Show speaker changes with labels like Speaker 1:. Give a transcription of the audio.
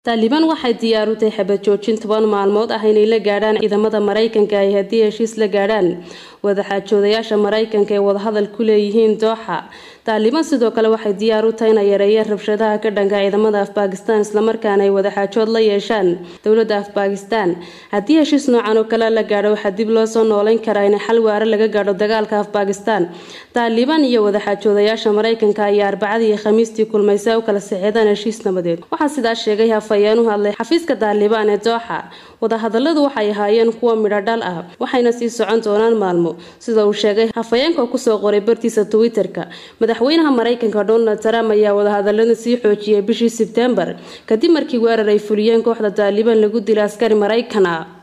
Speaker 1: taalibaan waxay diyaar u tahay xabad joojin toban maalmood ah inay la gaadhaan ciidamada maraykanka ay haddii heshiis la gaadhaan wadaxaajoodayaasha maraykanka ee wadahadal ku leeyihiin dooxa taalibaan sidoo kale waxay diyaar u tahay inay yareeyeen rabshadaha ka dhanka ciidamada af bakistan islamarkaana ay wadaxaajood la yeeshaan dowladda af bakistan haddii heshiis noocan oo kale la gaadho waxaa dib loo soo nooleyn karaa in xal waare laga gaadho dagaalka af bakistan taalibaan iyo wadaxaajoodayaasha maraykanka ayaa arbacadii iyo khamiistii kulmay si ay u kala sixidaan heshiis nabadeed waxaa sidaas sheegay hafayeen u hadlay xafiiska taalibaan ee dooxa wadahadaladu waxay ahaayeen kuwa midho dhal ah waxayna sii socon doonaan maalmo sida uu sheegay hafayeenka oo kusoo qoray bartiisa twitter-ka madaxweynaha maraykanka donald trump ayaa wadahadalada sii xoojiyay bishii sebtembar kadib markii weerar ay fuliyeen kooxda taalibaan lagu dilay askari maraykan ah